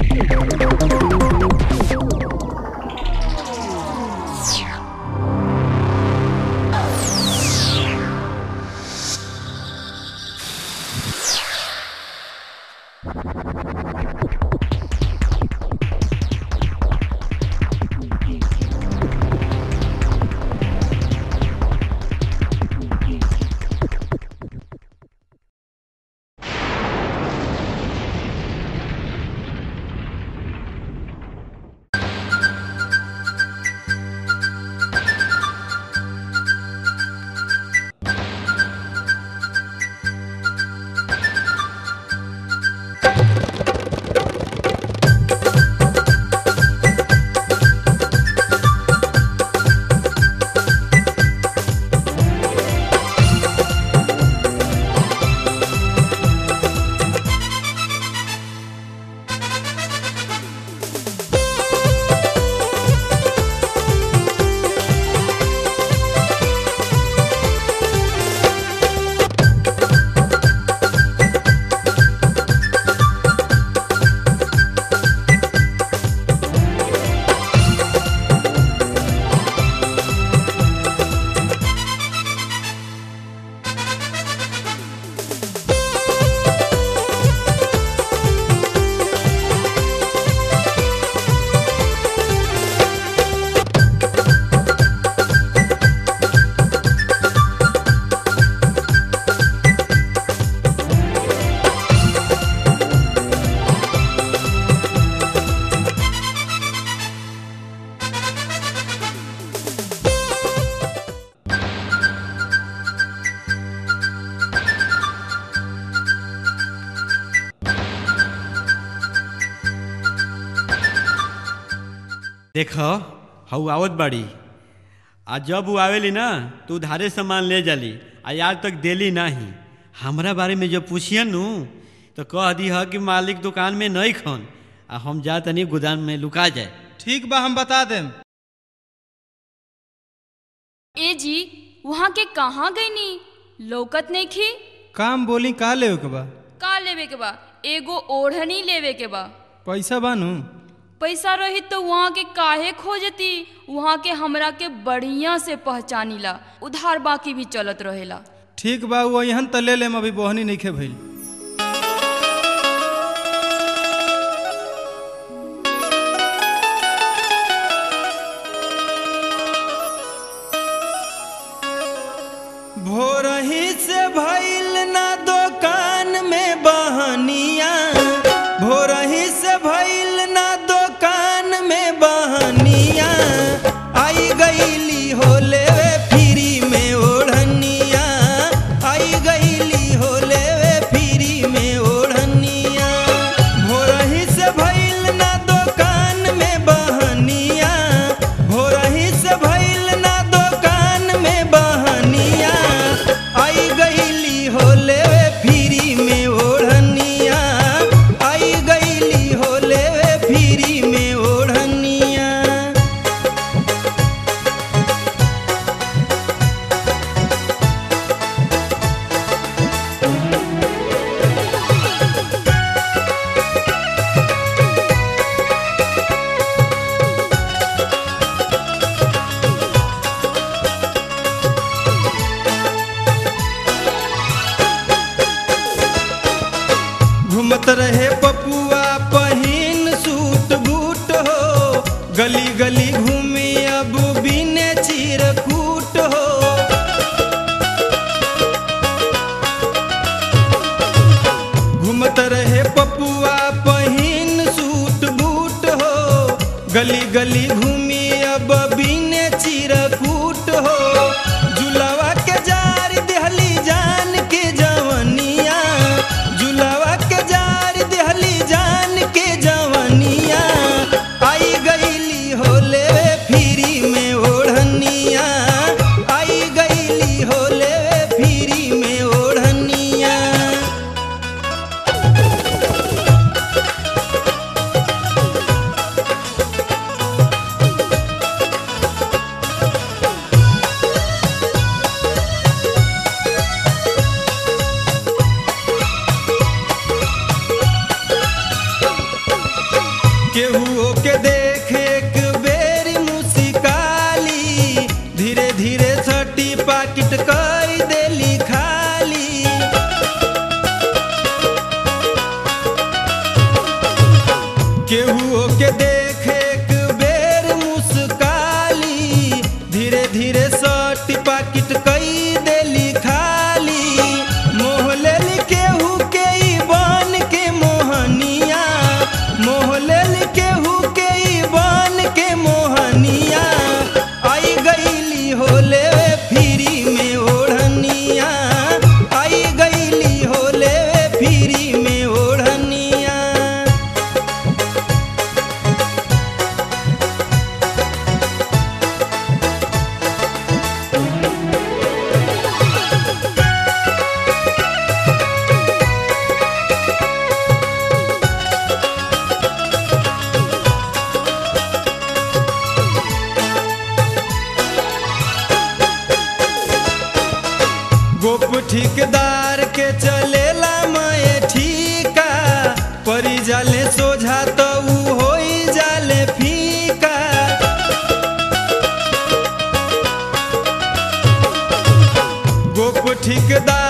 देख हऊ आवत बाड़ी आ जब वो आवेली ना तो उधारे सामान ले जाली आ आज तक देली नाही हमरा बारे में जब पूछियन नु तो कह दी ह कि मालिक दुकान में नहीं खन आ हम जा तनी गोदाम में लुका जाए ठीक बा हम बता देम ए जी वहाँ के कहाँ गईनी लौकत नहीं खी काम बोली का लेवे के बा का लेवे के बा एगो ओढ़नी लेवे के बा पैसा बानू पैसा रही तो वहाँ के काहे खोजती वहाँ के हमरा के बढ़िया से पहचानीला उधार बाकी भी चलत रहेला ठीक बा वो यहाँ त ले लेम अभी बोहनी नहीं खे भइल भोरही से भइल ना दुकान में बहनिया भोरही से भइल ना दुकान में बहनिया आई गईली हो लेवे फ्री में ओढ़निया आई गईली हो लेवे फ्री में ओढ़निया भोरही से भइल ना दुकान में बहनिया भोरही से भइल ना दुकान में बहनिया आई गईली हो लेवे फ्री में ओढ़निया आई गईली हो लेवे फ्री में ओढ़निया घूमत रहे पपुआ पहिन सूट बूट हो गली गली घूमे अब बिने चिरकूट हो घूमत रहे पपुआ पहिन सूट बूट हो गली गली घूमी अब बिने चिरकूट हो जुलावा के जार देहली जान के जवनिया जुलावा के जार देहली जान के जवनिया आई गईली हो लेवे फ्री में ओढ़निया आई गईली हो लेवे फ्री में ओढ़निया केहू के देख एक बेरी मुस्काली धीरे धीरे छठी पाकिट कई देली खाली केहू के देख एक बेर मुस्काली धीरे धीरे सटी पाकिट कई देली खाली मोहलेल केहू के ई बन के मोहनिया मोहलेल केहू के ई बन के मोहनिया आई गईली होले फिरी में ओढ़निया आई गईली होले फिरी में ओढ़निया गोप ठेकेदार के चलेला मैं ठीका परी जाले सोझा तो ऊ होई जाले फीका गोप ठेकेदार